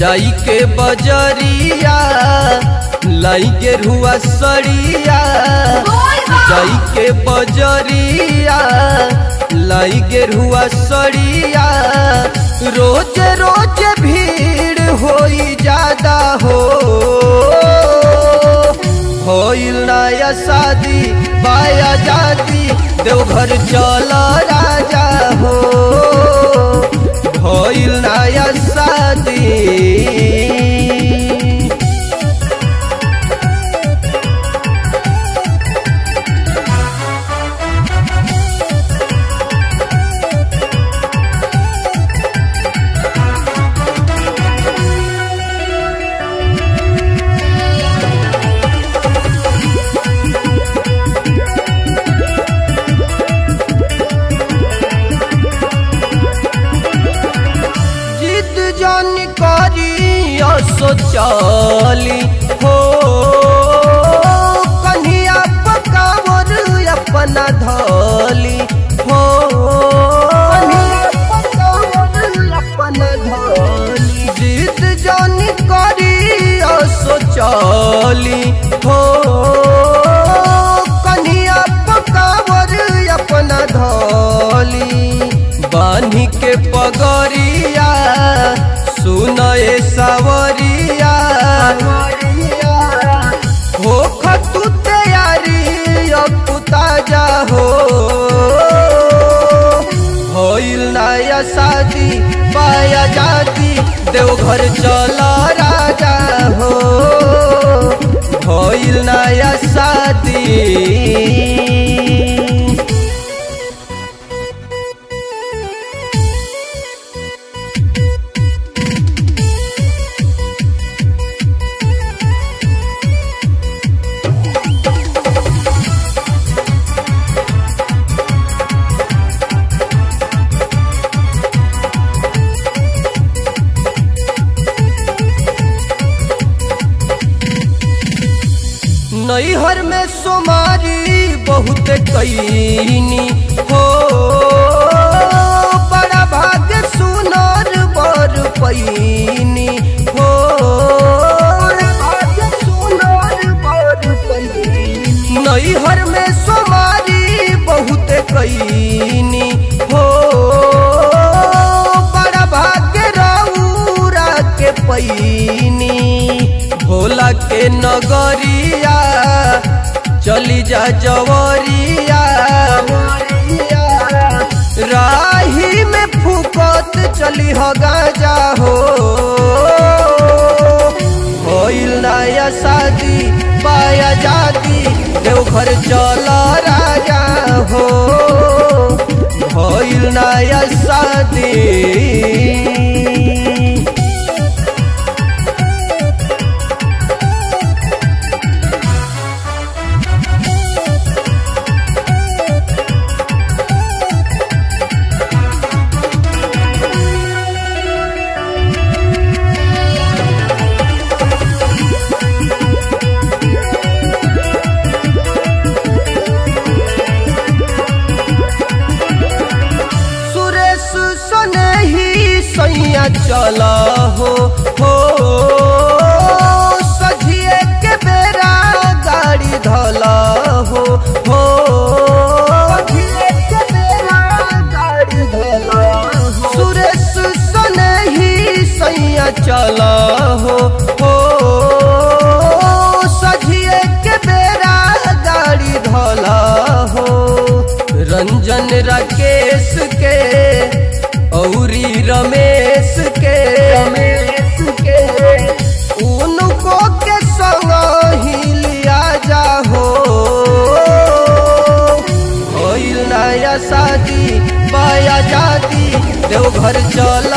जाई के बजरिया लाई के रुआ सड़िया जाई के बजरिया लाई के रुआ सड़िया रोज रोज भीड़ होई ज्यादा हो होइल नया शादी बाया जाती देवघर चल राजा हो होइल नया शादी जिद जान करी सोचली हो कन्हिया पकावर अपना धली हो अपना धली जिद जान करी सोचली हो कन्हिया पकावर अपना धली बानी के पगरिया सुनए सावरिया हो खतु तैयारी अब ताजा हो होइल नया शादी पाया जाती देवघर चल राजा हो होइल नया शादी नैहर में सोमारी बहुत कैनी हो बड़ा भाग्य सुनर बर पैनी हो नैहर में सोमारी बहुत कैनी हो बड़ा भाग्य रौरा के पैनी भोला के नगरिया चली जा जवरिया राही में फूकत चली हो गाजा हो होइल नया शादी पाया जाती देवघर चल राजा हो होइल नया शादी सुरेश सने ही सैया चल हो हो सझिए के बेरा गाड़ी धल हो हो सुरेश सने ही सैया चल हो हो सझिए के बेरा गाड़ी धल हो रंजन राकेश के औरी रमेश के रमेश के उनको के संग ही लिया जा हो होइल नया शादी पाया जाती देवघर चल